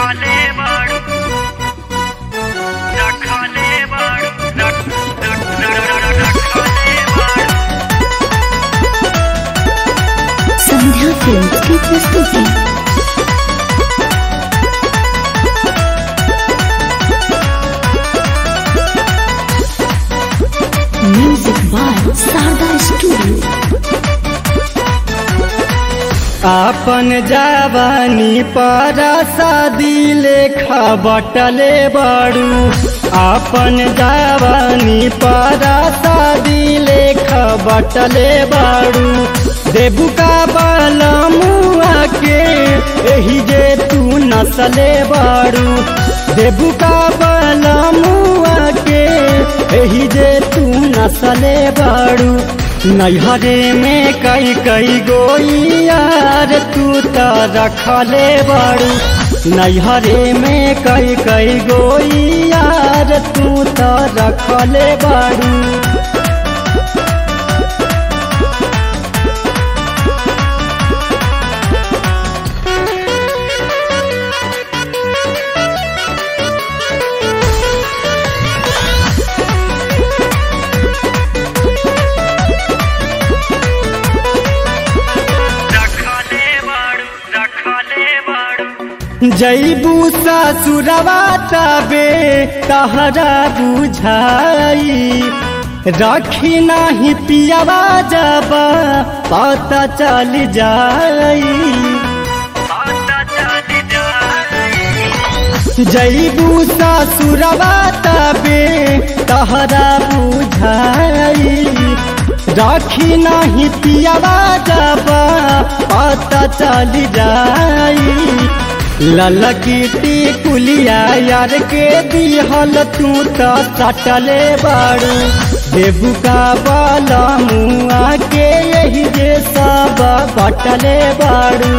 रखले बाड़ू रखले बाड़ू रख रख रखले बाड़ू संध्या फिल्म की प्रस्तुति म्यूजिक बाय शारदा स्टूडियो आपन जवानी पर शादी लेखा बटले बड़ू आपन जवानी पर शादी लेखा बटले बड़ू देबू का बलमुआ के एही जे तू नसले बड़ू देबू का बलमुआ के एही जे तू नसले बड़ू नैहरे में कई कई गोई यार तू त रखले बड़ू नैहरे में कई कई गोई यार तू त रखले बड़ू रखले बाड़ू रखले बाड़ू जैबू ससुरवा तबे तहरा बुझाई रखी नाही पियावा जब पता चल जाई पता चल जाए जैबू ससुरवा तबे तहरा बुझाई राखी नाही पियावा जब पता चल जाई ललकीटी कुलिया यार के दिहल तू त सटले बाड़ू देबू का बाला मुआ के यही जे सब बटले बाड़ू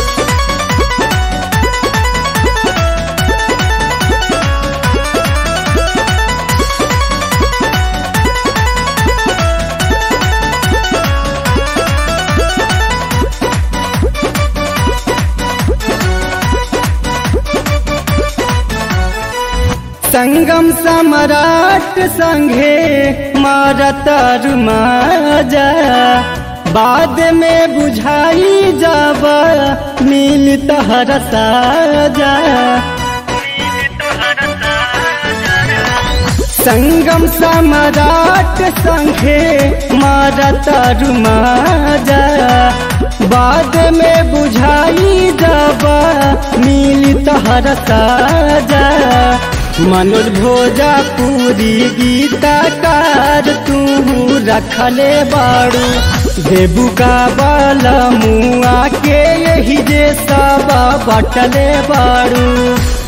संगम सम्राट संघे मारतर माजा बाद में बुझाई जब मिल तहर साजा संगम सम्राट संघे मारतर माजा बाद में बुझाई जब मिल तहर साजा मनोज भोजपुरी गीतकार तू रखले बाड़ू देबू का बल मुआ के यही जे सब बटले बाड़ू